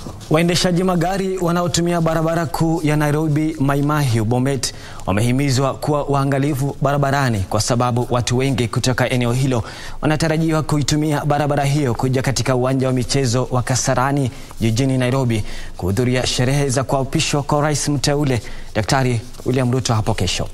Waendeshaji magari wanaotumia barabara kuu ya Nairobi Mai Mahiu Bomet wamehimizwa kuwa waangalifu barabarani kwa sababu watu wengi kutoka eneo hilo wanatarajiwa kuitumia barabara hiyo kuja katika uwanja wa michezo wa Kasarani jijini Nairobi kuhudhuria sherehe za kuapishwa kwa rais mteule Daktari William Ruto hapo kesho.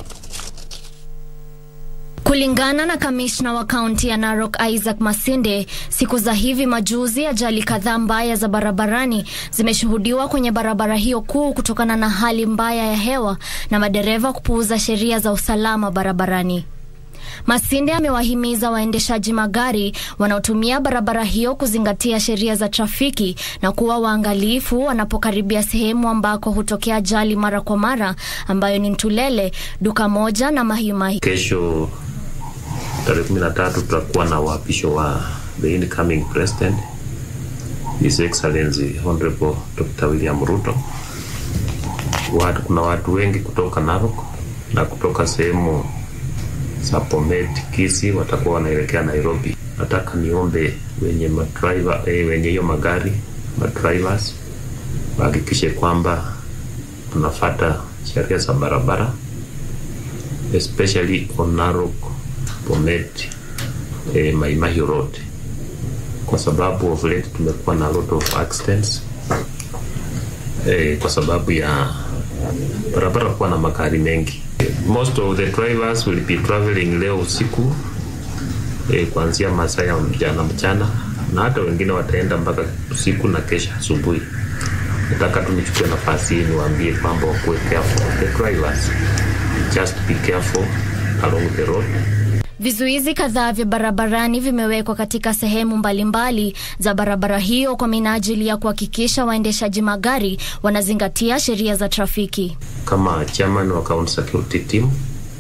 Kulingana na kamishna wa kaunti ya Narok Isaac Masinde, siku za hivi majuzi ajali kadhaa mbaya za barabarani zimeshuhudiwa kwenye barabara hiyo kuu kutokana na hali mbaya ya hewa na madereva kupuuza sheria za usalama barabarani. Masinde amewahimiza waendeshaji magari wanaotumia barabara hiyo kuzingatia sheria za trafiki na kuwa waangalifu wanapokaribia sehemu ambako hutokea ajali mara kwa mara ambayo ni Ntulele, duka moja na Mahiu Mahiu. Kesho tarehe kumi na tatu tutakuwa na uapisho wa the incoming president His Excellency Honorable Dr. William Ruto. Watu, kuna watu wengi kutoka Narok na kutoka sehemu za Bomet, Kisii watakuwa wanaelekea Nairobi. Nataka niombe wenye madriver, eh, wenye hiyo magari madrivers wahakikishe kwamba tunafata sheria za barabara especially on Narok Bomet eh, Mai Mahiu Road kwa sababu of late tumekuwa na lot of accidents eh, kwa sababu ya barabara kuwa na magari mengi. Most of the drivers will be traveling leo usiku eh, kuanzia masaa ya mchana mchana, na hata wengine wataenda mpaka usiku na kesha asubuhi. Nataka tu nichukue nafasi hii niwaambie kwamba wakuwe careful. The drivers just be careful along the road. Vizuizi kadhaa vya barabarani vimewekwa katika sehemu mbalimbali za barabara hiyo kwa minajili ya kuhakikisha waendeshaji magari wanazingatia sheria za trafiki. Kama chairman wa county security team,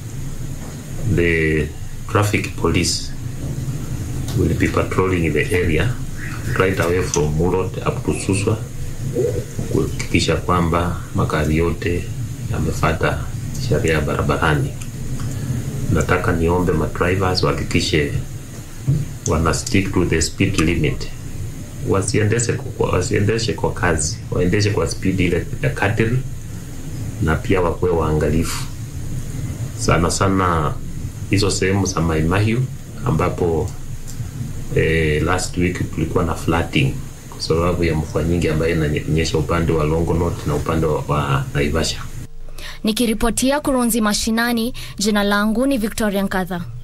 the traffic police will be patrolling the area right away from Murot up to Suswa kuhakikisha kwamba magari yote yamefata sheria ya barabarani. Nataka niombe madrivers wahakikishe wana stick to the speed limit, wasiendeshe kwa, wasiendeshe kwa kazi, waendeshe kwa speed ile ya kadiri, na pia wakuwe waangalifu sana sana hizo sehemu za Mai Mahiu ambapo eh, last week tulikuwa na flooding kwa sababu ya mvua nyingi ambayo inanyesha upande wa Longonot na upande wa, wa Naivasha. Nikiripotia Kurunzi Mashinani, jina langu ni Victoria Nkadha.